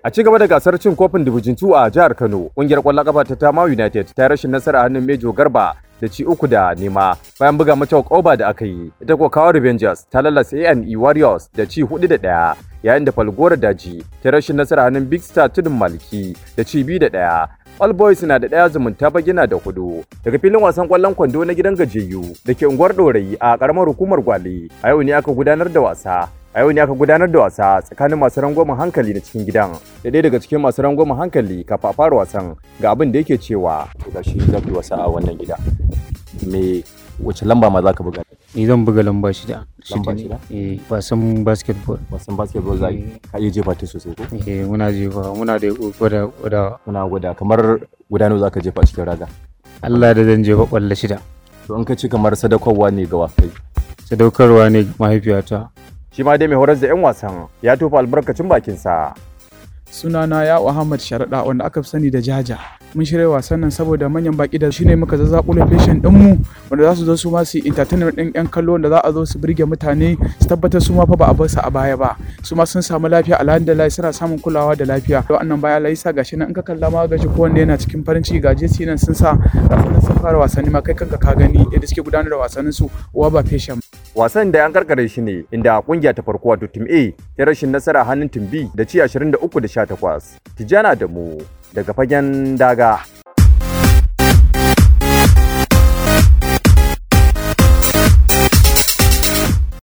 A ci gaba da gasar cin kofin Division 2 a jihar Kano, ƙungiyar ƙwallon ƙafa ta Tama United ta rashin nasara a hannun Mejo Garba da ci uku da nema bayan buga mata oba da aka yi. Ita kuwa kawo Revengers ta lalasa ANE Warriors da ci hudu da ɗaya yayin da Falgora Daji ta rashin nasara a hannun Big Star Tudun Maliki da ci biyu da ɗaya. All Boys na da ɗaya zumunta bagina da hudu daga filin wasan ƙwallon kwando na gidan gajiyayyu da ke unguwar Ɗorayi a ƙaramar hukumar Gwale. A yau ne aka gudanar da wasa a yau ne aka gudanar da wasa tsakanin masu rangwamen hankali na cikin gidan da ɗaya daga cikin masu rangwamen hankali kafin a fara wasan ga abin da yake cewa ga shi za ku yi wasa a wannan gida me wace lamba ma za ka buga ni zan buga lamba shida Lamba ne. shida? eh wasan basketball wasan basketball za ka iya jefa ta sosai ko eh muna jefa muna da gwada gwada muna gwada kamar gudano za ka jefa a cikin raga Allah da zan jefa kwallo shida to in ka ci kamar sadakarwa ne ga wakai sadaukarwa ne ga mahaifiyata shi ma dai mai horar da 'yan wasan ya tofa albarkacin bakinsa sunana ya Ahmad Sharaɗa wanda aka fi sani da Jaja. Mun shirya wasan nan saboda manyan baki da shine muka zazzaɓo location ɗin mu wanda za su zo su ma su yi entertainment ɗin ƴan kallo wanda za a zo su burge mutane su tabbatar su ma fa ba a bar su a baya ba. Su ma sun samu lafiya alhamdulillah suna samun kulawa da lafiya. Da wannan baya laisa gashi nan in ka kalla ma gashi kowanne yana cikin farin ciki ga jesi nan sun sa gasu nan sun fara wasanni ma kai kanka ka gani yadda suke gudanar da wasannin su uwa ba feshen. wasan da an karkare shi ne inda kungiya ta farko wato team A ta rashin nasara hannun team B da ci 23 da 18 Tijjana da mu daga fagen daga